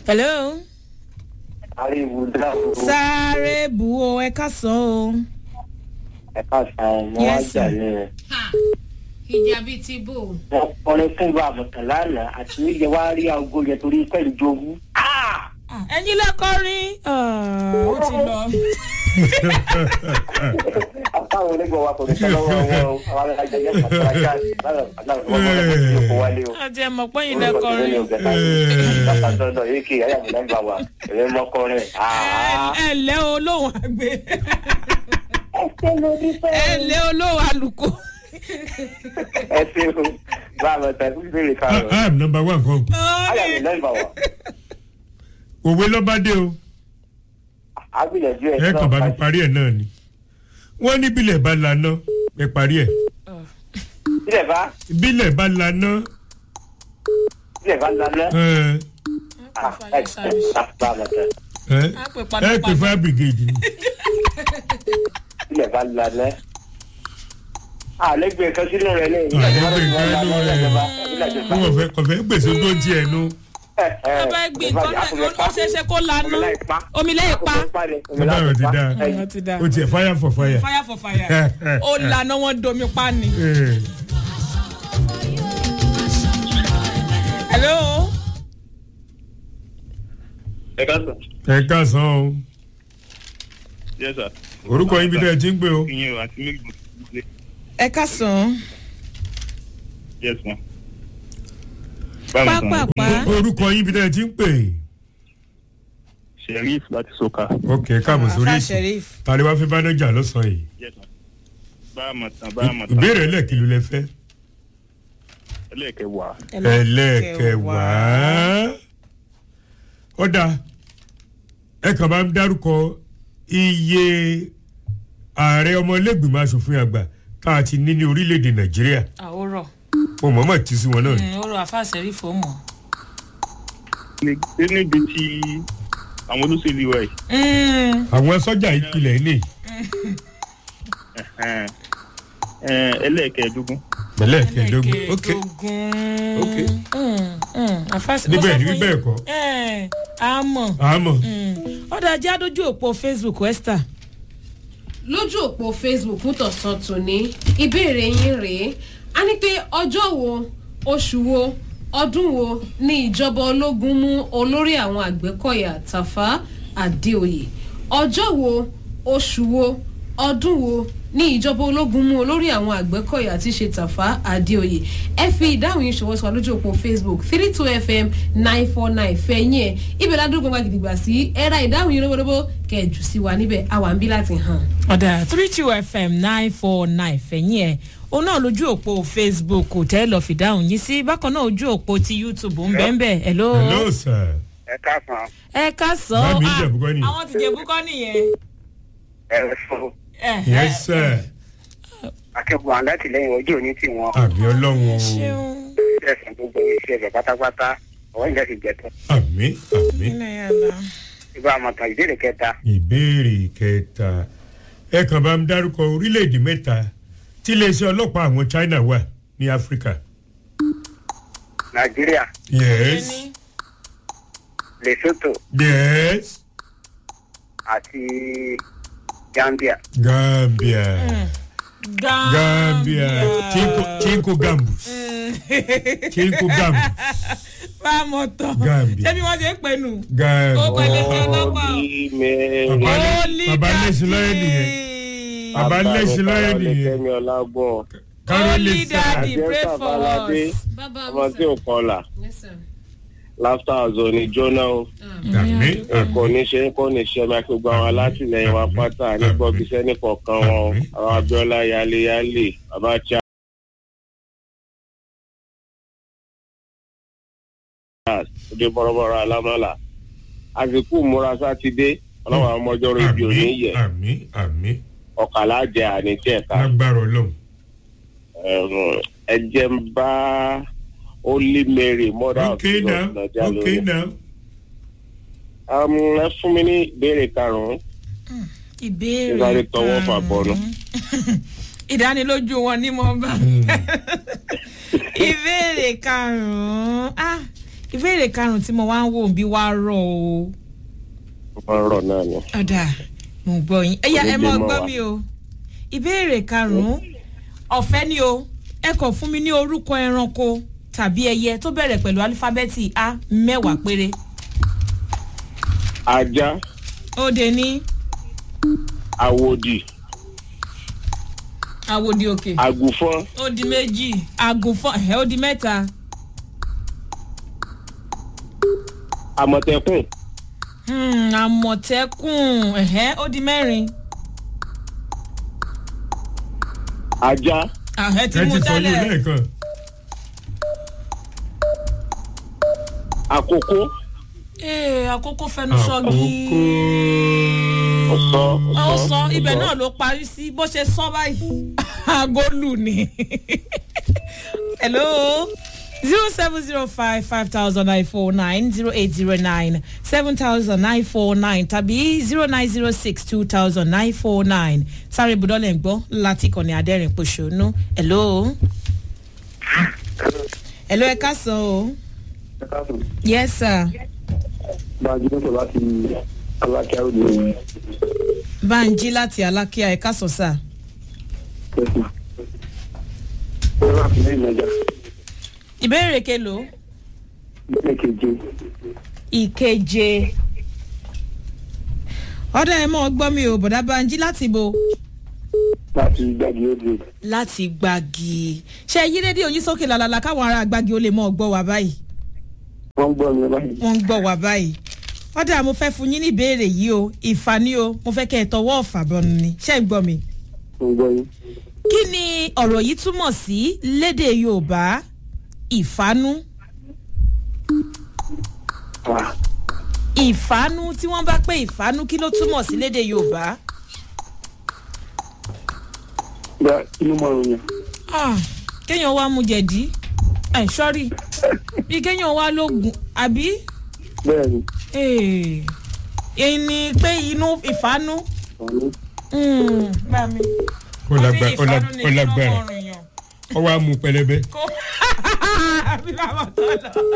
hello. ariwo dáhùn sáré bu o ẹ ká sọ o. ẹ̀ka sàn wọ́n wá Yes, jà sir. ní rẹ̀. Ha! ìjà bíi ti bò. wọ́n kọrin fún bá àmọ̀tàn lánàá àti níjẹ́ wá rí aago yẹn torí pẹ̀lú jowú. ẹyin lẹ́kọ̀ọ́rin ó ti lọ. àtàwọn onígbọ̀ wa kò ní sọ lọ́wọ́ wọn o àwọn alájà yẹn pàtó ajá lára àdáwọ̀ wọn kọ́ lọ́wọ́ sí òkú wálé o. àti ẹ̀ mọ̀ pé ẹyin orúkọ tó ní lẹ́kọ̀ọ́rin. ọ̀gá bàbá sọ́dọ̀ yìí kì í ayàmì nọ́mbà wa ẹ̀rẹ́ mọ́kọrin. ẹ lẹ́ olóhùn àgbẹ̀ ẹ ṣe lórí ẹ fẹ́ẹ́. lẹ́ olóhùn àlùkò. ẹ ṣe o bá àmọ̀tàn fún ìbéèrè I karùn-ún. I am number one kan. ayàmì nọ́mbà wa òwe lọ́ba dé o agbìyànjú ẹ̀ ẹ kàn bá mi parí ẹ̀ náà ni. wọ́n ní bílẹ̀ bá laná ẹ parí ẹ̀. sílẹ̀ bá bílẹ̀ bá laná sílẹ̀ bá lálẹ́. ẹ ẹ ẹ bá àmọ̀tàn. ẹ Á pè padà ẹ pè padà. fire brigade ni. ilẹ̀ bá lanẹ́. àlẹ́gbẹ̀ẹ́ kan sínú rẹ̀ ní ìlú Àlẹ́gbẹ̀ẹ́ kan sínú rẹ̀. wọ́n fẹ́ kọ̀ fẹ́ gbèsè tó ń tiẹ̀ nu. bàbá ẹ gbìn kọ́ náà ó ṣeéṣe kó lanu omi lẹ́yìn pa. Bàbá rẹ̀ ti dáa. Ọ̀rọ̀ ti dáa. o tiẹ̀ fire for fire. fire for fire ó lànà wọn domi pa ni. Ẹ, hello. ẹ ká sọ. ẹ káàsán o yes sir. orúkọ yín bí dẹ́ ẹ ti ń pè o. ìyẹn o àti méjì lè ẹ ká sàn. yes ma. báwo ni sàn pápápá orúkọ yín bí dẹ́ ẹ ti ń pè. sheriff láti soka. ok káàbọ̀ sórí afa ètò sheriff. tàbí wàá fi bánájà lọ́sàn-án yìí. yes ma. bá a mọ̀ tán bá a mọ̀ tán. ìbéèrè ẹlẹ́ẹ̀kìlú lẹ fẹ́. ẹlẹ́ẹ̀kẹwàá. ẹlẹ́ẹ̀kẹwàá. ọ̀dà ẹ kàn bá ń dárúkọ iye ààrẹ ọmọlẹ́gbìmọ̀ asòfin àgbà tá a ti ní ní orílẹ̀-èdè nàìjíríà àwòrán mo mọ̀ọ́mọ̀ tí sí wọn náà ni. ọ̀rọ̀ afa sheriff ó mọ̀. ṣé níbi tí àwọn olóṣèlú wa yìí. àwọn sọ́jà ìpìlẹ̀ ní ẹ̀hẹ́n, ẹ̀, ẹlẹ́ẹ̀kẹẹ̀dógún. ẹlẹ́ẹ̀kẹẹ̀dógún ok ok níbẹ̀ ni bíbẹ̀ ẹ̀kọ́ àmọ̀ àmọ́ ọ̀dà ajá dójú òpó facebook esther. lójú òpó facebook tọ̀sán tòní ìbéèrè yín rèé a ní pé ọjọ́ wo oṣù wo ọdún wo ni ìjọba ológun mú olórí àwọn àgbẹ̀kọ̀yà tafa adéoyè ọjọ́ wo oṣù wo ọdún wo ní ìjọba ológun mú olórí àwọn àgbẹ̀kọ̀yà tí ṣe tàfà adéoyè ẹ fi ìdáhùn yìí ṣọwọ́ sọ lójú òpó facebook three two fm nine four nine fẹ̀yìn ẹ̀ ibẹ̀ ládùúgbò gbàgà gidigba sí ẹ̀ra ìdáhùn yìí lóbodóbó kẹjù sí wa níbẹ̀ àwa ń bí láti hàn. ọ̀dà three two fm nine four nine fẹ̀yìn ẹ̀ òun náà lójú òpó facebook tẹ́ lọ́ọ́ fìdáhùn yín sí bákan náà ojú òpó ti youtube ń bẹ́ẹ̀ bẹ́ẹ̀ hello. hello sir ẹ káàsán ẹ ká sọ Bá mi ah, Ìjẹ̀bú kọ́ nìyẹn. àwọn ti jẹ̀bú kọ́ nìyẹn. ẹ fún Eh, yes sir akẹ́kọ̀ọ́ alátìlẹyìn ojú òní tí wọ́n àmì ọlọ́run o ṣeun. ẹ̀sìn gbogbo iṣẹ́ rẹ̀ pátápátá ọ̀wọ́ ìjẹ́ ti jẹ̀tọ́. àmì àmì ilẹ̀ yàrá. ibà àmọ̀tàn ìbéèrè kẹta ìbéèrè kẹta ẹ kàn bá ń dárúkọ orílẹ̀-èdè mẹ́ta tí iléeṣẹ́ ọlọ́pàá àwọn china wà ní áfíríkà nàìjíríà yes lesotho yes àti gambia. gambia gambia chinko chinko gambus chinko gambus bá a mọ̀ tán. Gambia. ṣé bí wọ́n ṣe ń pè nù. ó gambia pẹ̀lẹ́ sí ọlọ́pàá. bàbá lé- bàbá lẹ́sìn lọ́yẹ̀ nìyẹn bàbá lẹ́sìn lọ́yẹ̀ nìyẹn kẹ́mi ọlágbọ́n kárólé Holy sá daddy pray Àjẹsà for Baládé. us. bàbá ọmọ tí ò kọlà láfta ọ̀zọ́ ní jóná o àmì kò àmì ní ṣe kò ní ṣe máa fi gba àwọn alátìlẹyìn wa pátá ní gbọ́bíṣẹ́ nìkọ̀ọ̀kan wọn Àmín. àwọn abiola yaleyale abacha. òde bọ̀rọ̀bọ̀rọ̀ alámọ́là àsìkò múra sátidé ọlọ́wọ́ àwọn ọmọjọ́ rédíò àmì níyẹ àmì àmì ọ̀kàlà jẹ àníjẹ̀ka lágbára ọlọ́run ẹ̀jẹ̀ ń bá holy mary mother of okay jesus now lọ́jà okay lórí. now Um, ẹ fún mi ní ìbéèrè karùn-ún ìbéèrè Ìsáré tọwọ́ fà bọ́nú. ìdánilójú wọn ní mo bá ìbéèrè karùnún ah ìbéèrè karùn-ún tí mo wá ń wò bí wá rọ̀ o. ó máa ń rọ̀ náà ni. ọ̀dà mo ń gbọ́ yín ẹ̀yà ẹ mọ́ Onídìí mọ́ gbọ́ wa. mi o ìbéèrè karùn-ún ọ̀fẹ́ ni o ẹ kàn fún mi ní orúkọ ẹranko tàbí ẹyẹ tó bẹ̀rẹ̀ pẹ̀lú alífábẹ́ẹ̀tì a mẹ́wàá péré ajá ó de ní àwòdì àwòdì òkè àgùfọ́n ó di méjì àgùnfọ́n ẹ̀ ó di mẹ́ta àmọ̀tẹ́kùn Hmm, àmọ̀tẹ́kùn ẹ̀hẹ́ ó di mẹ́rin ajá àhẹ́ ti ẹ mú ti sọ yóò tẹ́lẹ̀ lẹ́ẹ̀kan àkókò ee àkókò fẹnu sọgi àkókò ọ̀sán ó sọ ibẹ̀ náà ló parí sí bó ṣe sọ báyìí agolu ni hello zero seven zero five five thousand nine four nine zero eight zero nine seven thousand nine four nine tàbí zero nine zero six two thousand nine four nine sáré ibùdókòlẹ̀ ń gbọ́ láti kọ́ni adẹ́rìn pòṣónú hello hello ẹ ká sọ o yes sir bájú ló sọ láti alákíá òde òní banji láti alákíá ẹ ká sọ sáà. tẹsán ó rà fún lẹ́yìn ọjà ìbéèrè kelo lẹ́yìn keje ìkeje ọdọ ẹ mọ gbọ́ mi ò bọ̀dá banji láti bo láti gbàgbé òde láti gbági ṣe yí rédíò yín sókè lálálá káwọn ará gbági ó lè mọ gbọ́ wá báyìí wọ́n gbọ́ mi báyìí wọ́n ń gbọ́ wá báyìí ọdọ mo fẹ́ fún yín ní ìbéèrè yìí o ìfà ni o mo fẹ́ kẹ́ ẹ tọwọ́ ọ̀fà bọ́nu ni ṣé ń gbọ́ mi. wọ́n gbọ́ yín kí ni ọ̀rọ̀ yìí túmọ̀ sí lédè yorùbá ìfánú wà ìfánú tí wọ́n bá pé ìfánú kí ló túmọ̀ sí lédè yorùbá. gba inú márùn yẹn Ah, kéèyàn wá mu jẹ̀dí ẹ̀ sọ́rí bí kéèyàn wá lóògùn àbí bẹ́ẹ̀ ni Eh, èyí ni pé inú ìfánú ọ̀hún Mm, bá mi. ó lágbá- ó Wọ́n ní lá- ìfánú ni ó lágbára kí ló mọ ọrùn yàn. ọ wá mú pẹlẹbẹ kó àbí bàbá tó lọ.